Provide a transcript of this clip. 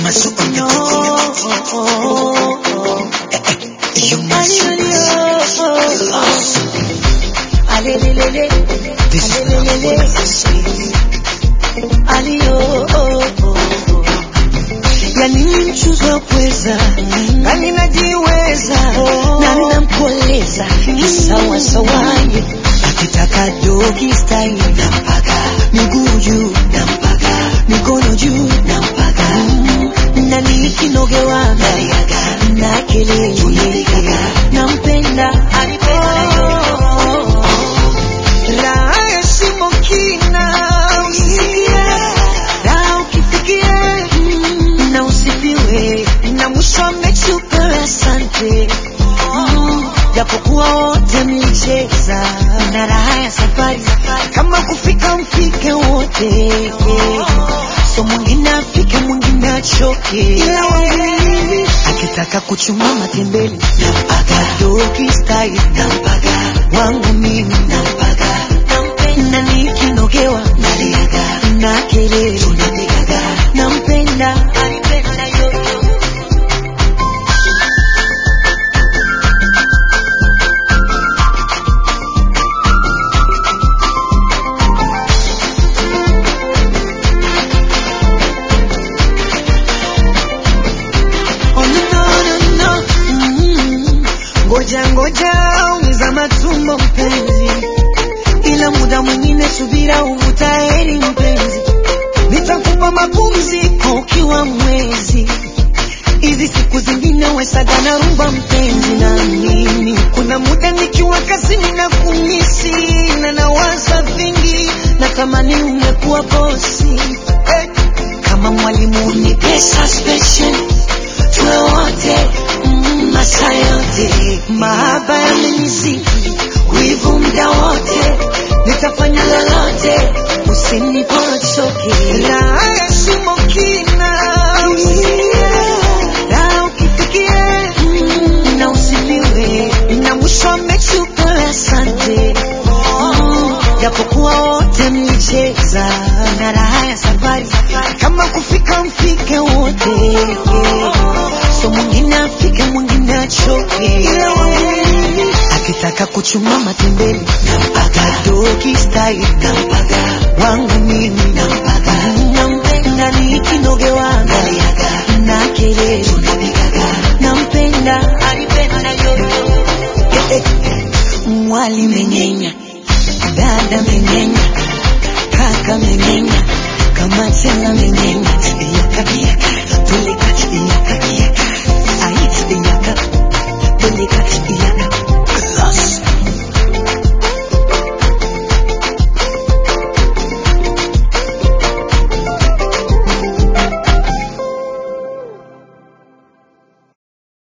Masu on the beat. You must Alelelele, This is not what I say. alio ya nini mchuzi wa pweza nani najiweza na nampoleza kisawa sawaye akitaka dogi style nampaga miguu juu nampaga mikono juu nampaga na nikinogewa na kelele nampenda oh. Raha ya shimo kina usikie, raha ukifikie mm, na usifiwe na mwisho amechuka asante Mm, japokuwa wote mlicheza na raha ya safari kama kufika mfike wote so mwingine afike mwingine achoke ila wawili akitaka kuchuma matembele nampaga dogi style nampaga wangu mimi nampaga nampenda nikinogewa naliaga na kelele tunapigaga nampenda alipenda yoyo Oh, no, no, no, no. Mm. Ngoja ngoja umiza matumbo mpenzi, ila muda mwingine subira uvuta heri mpenzi, nitakupa mapumziko ukiwa mwezi hizi siku zingine wesaga na rumba mpenzi na mimi kuna muda nikiwa kazini na kumisi na nawaza vingi na tamani ungekuwa bosi eh, kama mwalimu ni pesa special tuwe wote mm, masaa yote mahaba yamenizidi wivu mda wote nitafanya lolote usinipochoke raha ya shimo kina raha ukifikia mm, na usifiwe na mwisho amechupa asante Mm, japokuwa wote mlicheza na raha ya safari kama kufika mfike wote so mwingine afike mwingine achoke akitaka kuchuma matembele nampaga dogi style nampaga wangu mimi nampaga nampenda nikinogewa naliaga na kelele tunapigaga nampenda alipenda yoyo Eh, eh. mwali mengenya dada mengenya kaka mengenya kama tena mengenya